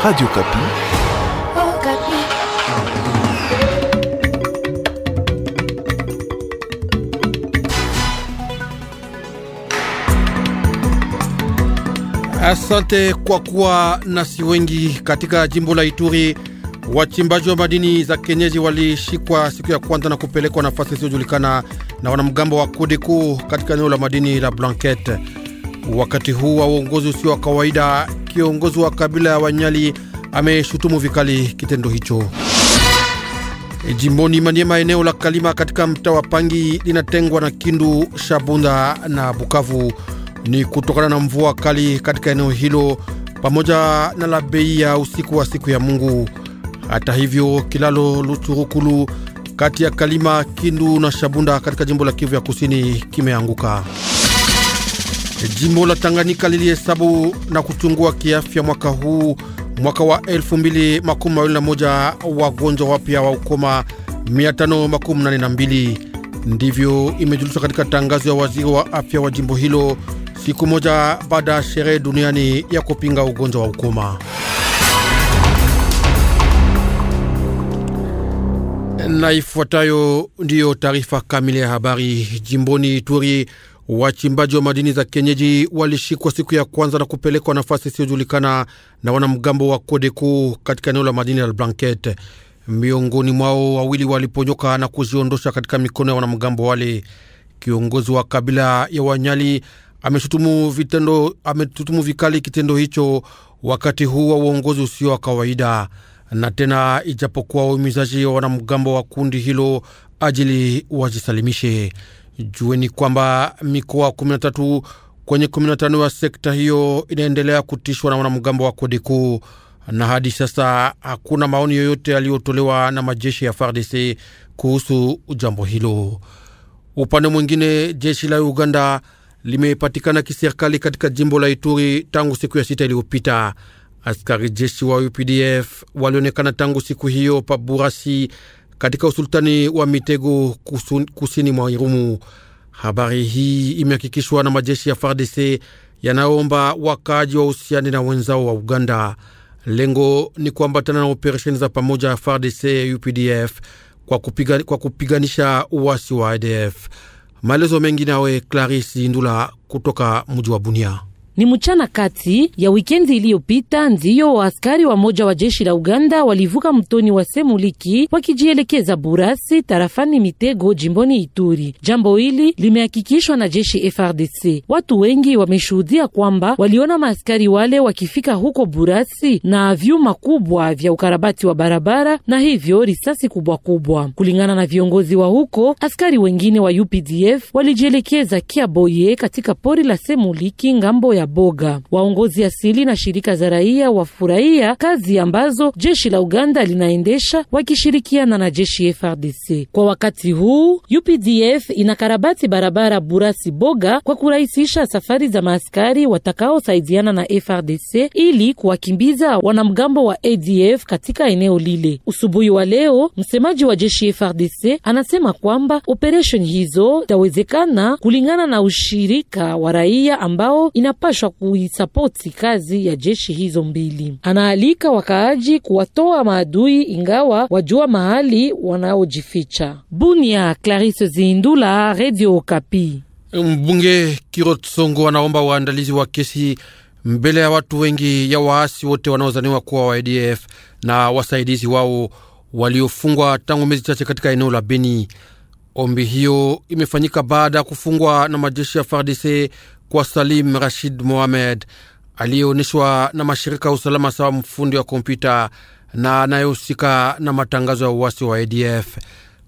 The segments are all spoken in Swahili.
Radio Kapi. Oh, Kapi. Asante kwa kuwa nasi wengi katika jimbo la Ituri. Wachimbaji wa madini za kienyeji walishikwa siku ya kwanza na kupelekwa nafasi isiyojulikana na wanamgambo wa Kodeko katika eneo la madini la Blanket. Wakati huu wa uongozi usio wa kawaida, kiongozi wa kabila ya Wanyali ameshutumu vikali kitendo hicho. Jimboni Maniema, eneo la Kalima katika mtaa wa Pangi linatengwa na Kindu, Shabunda na Bukavu. Ni kutokana na mvua kali katika eneo hilo pamoja na la bei ya usiku wa siku ya Mungu. Hata hivyo, kilalo Luturukulu kati ya Kalima, Kindu na Shabunda katika jimbo la Kivu ya kusini kimeanguka. Jimbo la Tanganyika lilihesabu na kuchungua kiafya mwaka huu mwaka wa 2021 wagonjwa wapya wa ukoma 582. Ndivyo imejulishwa katika tangazo ya waziri wa afya wa jimbo hilo siku moja baada ya sherehe duniani ya kupinga ugonjwa wa ukoma. Na ifuatayo ndiyo taarifa kamili ya habari. Jimboni Ituri, wachimbaji wa madini za kienyeji walishikwa siku ya kwanza na kupelekwa nafasi isiyojulikana na wanamgambo wa Kodeko katika eneo la madini la Blanket. Miongoni mwao wawili waliponyoka na kujiondosha katika mikono ya wanamgambo wale. Kiongozi wa kabila ya Wanyali ameshutumu vitendo, ameshutumu vikali kitendo hicho wakati huu wa uongozi usio wa kawaida na tena ijapokuwa uhimizaji wa wanamgambo wa kundi hilo ajili wajisalimishe. Jueni kwamba mikoa 13 kwenye 15 ya sekta hiyo inaendelea kutishwa na wanamgambo wa Kodeko, na hadi sasa hakuna maoni yoyote yaliyotolewa na majeshi ya FARDC kuhusu jambo hilo. Upande mwingine, jeshi la Uganda limepatikana kiserikali katika jimbo la Ituri tangu siku ya sita iliyopita. Askari jeshi wa UPDF walionekana tangu siku hiyo pa Burasi katika usultani wa Mitego kusini mwa Irumu. Habari hii imehakikishwa na majeshi ya FARDC yanayoomba wakaaji wa uhusiani na wenzao wa Uganda. Lengo ni kuambatana na operesheni za pamoja ya FARDC UPDF kwa, kupiga, kwa kupiganisha uwasi wa ADF. Maelezo mengi nawe Clarisi Ndula kutoka mji wa Bunia. Ni mchana kati ya wikendi iliyopita ndiyo waaskari wa moja wa jeshi la Uganda walivuka mtoni wa Semuliki wakijielekeza Burasi tarafani Mitego jimboni Ituri. Jambo hili limehakikishwa na jeshi FRDC. Watu wengi wameshuhudia kwamba waliona maaskari wale wakifika huko Burasi na vyuma kubwa vya ukarabati wa barabara na hivyo risasi kubwa kubwa. Kulingana na viongozi wa huko, askari wengine wa UPDF walijielekeza Kiaboye katika pori la Semuliki ngambo ya Boga. Waongozi asili na shirika za raia wafurahia kazi ambazo jeshi la Uganda linaendesha wakishirikiana na jeshi FRDC. Kwa wakati huu UPDF inakarabati barabara Burasi Boga kwa kurahisisha safari za maaskari watakaosaidiana na FRDC ili kuwakimbiza wanamgambo wa ADF katika eneo lile. Usubuhi wa leo, msemaji wa jeshi FRDC anasema kwamba operesheni hizo itawezekana kulingana na ushirika wa raia ambao inapaswa kuisapoti kazi ya jeshi hizo mbili. Anaalika wakaaji kuwatoa maadui ingawa wajua mahali wanaojificha. Bunia, Clarisse Zindula, Radio Okapi. Mbunge Kirot Songo anaomba waandalizi wa kesi mbele ya watu wengi ya waasi wote wanaozaniwa kuwa wa ADF na wasaidizi wao waliofungwa tangu miezi chache katika eneo la Beni. Ombi hiyo imefanyika baada ya kufungwa na majeshi ya FARDC kwa Salim Rashid Mohamed aliyeonyeshwa na mashirika ya usalama sawa mfundi wa kompyuta na anayehusika na matangazo ya uwasi wa ADF.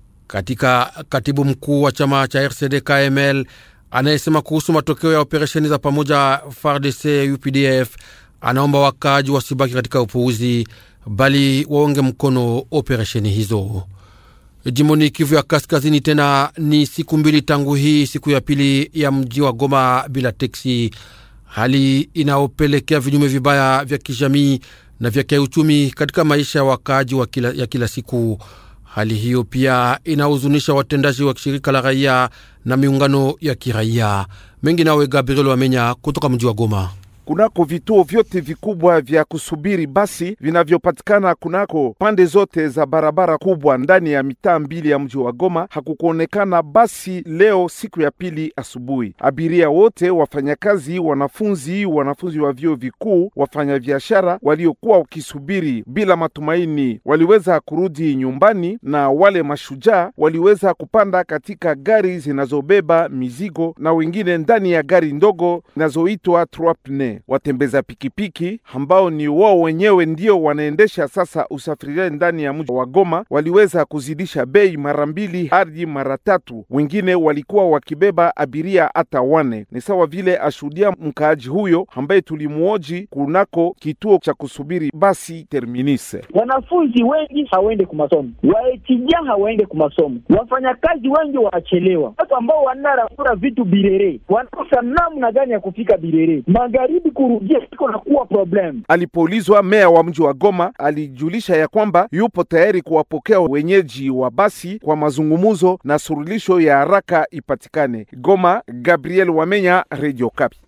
Katika katibu mkuu wa chama cha RCD KML anayesema kuhusu matokeo ya operesheni za pamoja FARDC UPDF, anaomba wakaaji wasibaki katika upuuzi, bali waonge mkono operesheni hizo. Jimboni Kivu ya Kaskazini, tena ni siku mbili tangu hii siku ya pili ya mji wa Goma bila teksi, hali inayopelekea vinyume vibaya vya kijamii na vya kiuchumi katika maisha ya wakaaji wa kila, ya kila siku. Hali hiyo pia inahuzunisha watendaji wa shirika la raia na miungano ya kiraia mengi. Nawe Gabriel Wamenya kutoka mji wa Goma. kunako vituo vyote vikubwa vya kusubiri basi vinavyopatikana kunako pande zote za barabara kubwa ndani ya mitaa mbili ya mji wa Goma hakukuonekana basi leo siku ya pili asubuhi. Abiria wote, wafanyakazi, wanafunzi, wanafunzi wa vyuo vikuu, wafanyabiashara waliokuwa wakisubiri bila matumaini waliweza kurudi nyumbani, na wale mashujaa waliweza kupanda katika gari zinazobeba mizigo na wengine ndani ya gari ndogo zinazoitwa trois pneus. Watembeza pikipiki ambao ni wao wenyewe ndio wanaendesha sasa usafiri ndani ya mji wa Goma waliweza kuzidisha bei mara mbili hadi mara tatu. Wengine walikuwa wakibeba abiria hata wane. Ni sawa vile ashuhudia mkaaji huyo ambaye tulimuoji kunako kituo cha kusubiri basi Terminise. Wanafunzi wengi hawaende kumasomo, waetija hawaende kumasomo, wafanyakazi wengi wanachelewa, watu ambao wanarafura vitu Birere wanakosa namna gani ya kufika Birere magharibi, kurudia iko na kuwa problem. Alipoulizwa, meya wa mji wa Goma alijulisha ya kwamba yupo tayari kuwapokea wenyeji wa basi kwa mazungumzo na surulisho ya haraka ipatikane. Goma, Gabriel Wamenya, Radio Kapi.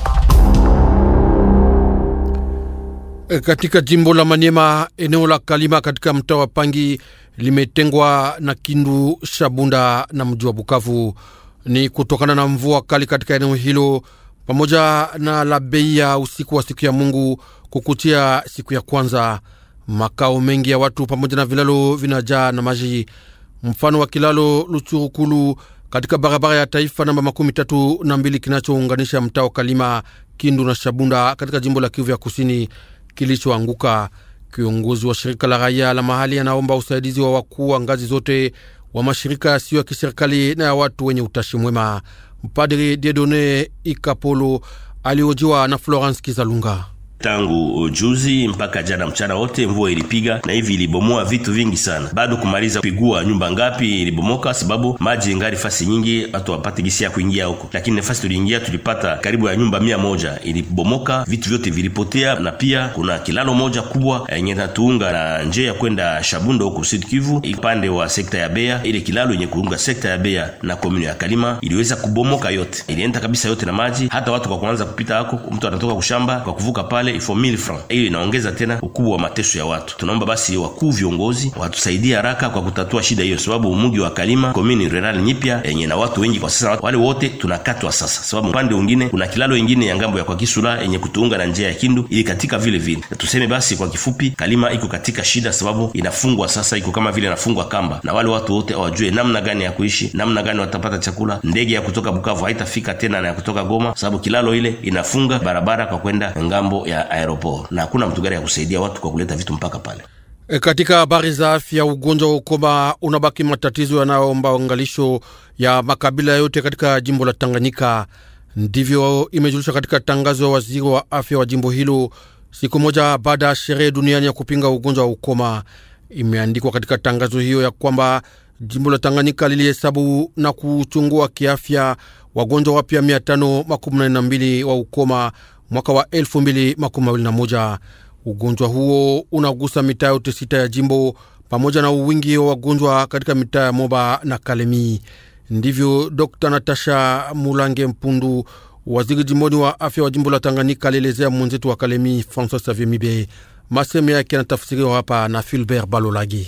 E, katika jimbo la Maniema, eneo la Kalima katika mtaa wa Pangi limetengwa na Kindu, Shabunda na mji wa Bukavu. Ni kutokana na mvua kali katika eneo hilo pamoja na la bei ya usiku wa siku ya Mungu kukutia siku ya kwanza. Makao mengi ya watu pamoja na vilalo vinajaa na maji, mfano wa kilalo Luchurukulu katika barabara ya taifa namba makumi tatu na mbili kinachounganisha mtaa wa Kalima, Kindu na Shabunda katika jimbo la Kivu ya kusini kilichoanguka. Kiongozi wa shirika la raia la mahali anaomba usaidizi wa wakuu wa ngazi zote wa mashirika yasiyo ya kiserikali na ya watu wenye utashi mwema. Mpadri Diedone Ikapolo aliojiwa na Florence Kizalunga. Tangu juzi mpaka jana mchana wote mvua ilipiga na hivi ilibomoa vitu vingi sana. Bado kumaliza kupigua nyumba ngapi ilibomoka, sababu maji ngari fasi nyingi, watu wapate gisi ya kuingia huko, lakini nafasi tuliingia tulipata karibu ya nyumba mia moja ilibomoka, vitu vyote vilipotea, na pia kuna kilalo moja kubwa yenye natuunga na njia ya kwenda Shabunda huko Sud Kivu, upande wa sekta ya Bea. Ile kilalo yenye kuunga sekta ya Bea na komune ya Kalima iliweza kubomoka yote, ilienda kabisa yote na maji. Hata watu kwa kuanza kupita hako, mtu anatoka kushamba kwa kuvuka pale ifo 1000 francs. Hiyo inaongeza tena ukubwa wa mateso ya watu. Tunaomba basi wakuu viongozi watusaidie haraka kwa kutatua shida hiyo, sababu mji wa Kalima komini rural nyipya yenye na watu wengi kwa sasa, wale wote tunakatwa sasa, sababu upande mwingine kuna kilalo ingine ya ngambo ya kwa Kisula yenye kutuunga na njia ya Kindu ili katika vile vile. Tuseme basi kwa kifupi, Kalima iko katika shida, sababu inafungwa sasa, iko kama vile inafungwa kamba, na wale watu wote hawajue namna gani ya kuishi, namna gani watapata chakula. Ndege ya kutoka Bukavu haitafika tena na ya kutoka Goma, sababu kilalo ile inafunga barabara kwa kwenda ngambo ya aeroport na hakuna mtu gari ya kusaidia watu kwa kuleta vitu mpaka pale. E, katika habari za afya, ugonjwa wa ukoma unabaki matatizo yanayoomba angalisho ya makabila yote katika jimbo la Tanganyika. Ndivyo imejulisha katika tangazo ya waziri wa afya wa jimbo hilo siku moja baada ya sherehe duniani ya kupinga ugonjwa wa ukoma. Imeandikwa katika tangazo hiyo ya kwamba jimbo la Tanganyika lilihesabu na kuchungua kiafya wagonjwa wapya mia tano makumi nane na mbili wa ukoma mwaka wa elfu mbili makumi mawili na moja. Ugonjwa huo unagusa mitaa yote sita ya jimbo pamoja na uwingi wa wagonjwa katika mitaa ya Moba na Kalemi. Ndivyo Dr Natasha Mulange Mpundu, waziri jimboni wa afya wa jimbo la Tanganyika, alielezea mwenzetu wa Kalemi Francois Xavier Mibe. Masemo yake yanatafsiriwa hapa na Filbert Balolagi.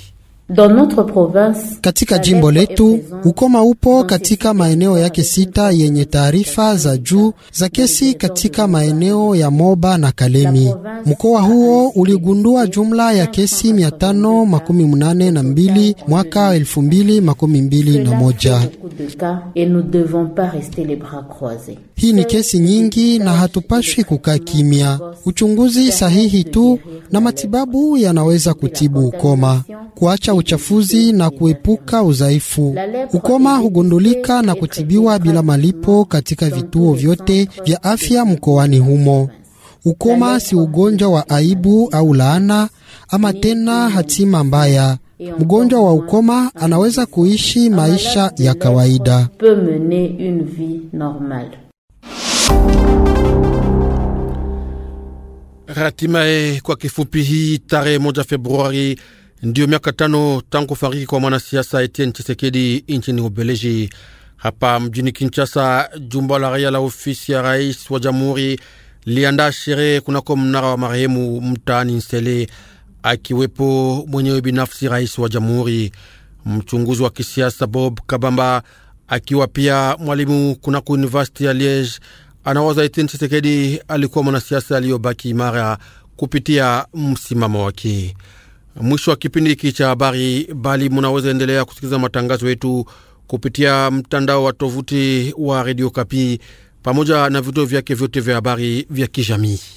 Katika jimbo letu ukoma upo katika maeneo yake sita yenye taarifa za juu za kesi katika maeneo ya Moba na Kalemi. Mkoa huo uligundua jumla ya kesi mia tano makumi munane na mbili mwaka elfu mbili makumi mbili na moja. Hii ni kesi nyingi na hatupashwi kukaa kimya. Uchunguzi sahihi tu na matibabu yanaweza kutibu ukoma, kuacha uchafuzi na kuepuka udhaifu. Ukoma hugundulika na kutibiwa bila malipo katika vituo vyote vya afya mkoani humo. Ukoma si ugonjwa wa aibu au laana ama tena hatima mbaya. Mgonjwa wa ukoma anaweza kuishi maisha ya kawaida. Hatimaye, kwa kifupi, hii tarehe moja Februari ndiyo miaka tano tangu kufariki kwa mwanasiasa Etienne Chisekedi nchini Ubeleji. Hapa mjini Kinshasa, jumba la raia la ofisi ya rais wa jamhuri liandaa sherehe kunako mnara wa marehemu mtaani Nsele, akiwepo mwenyewe binafsi rais wa jamhuri. Mchunguzi wa kisiasa Bob Kabamba akiwa pia mwalimu kunako university ya Liege anawaza Etienne Tshisekedi alikuwa mwanasiasa aliyobaki imara kupitia msimamo wake. Mwisho wa kipindi hiki cha habari, bali munaweza endelea kusikiliza matangazo yetu kupitia mtandao wa tovuti wa Radio Kapi pamoja na vituo vyake vyote vya habari vya kijamii.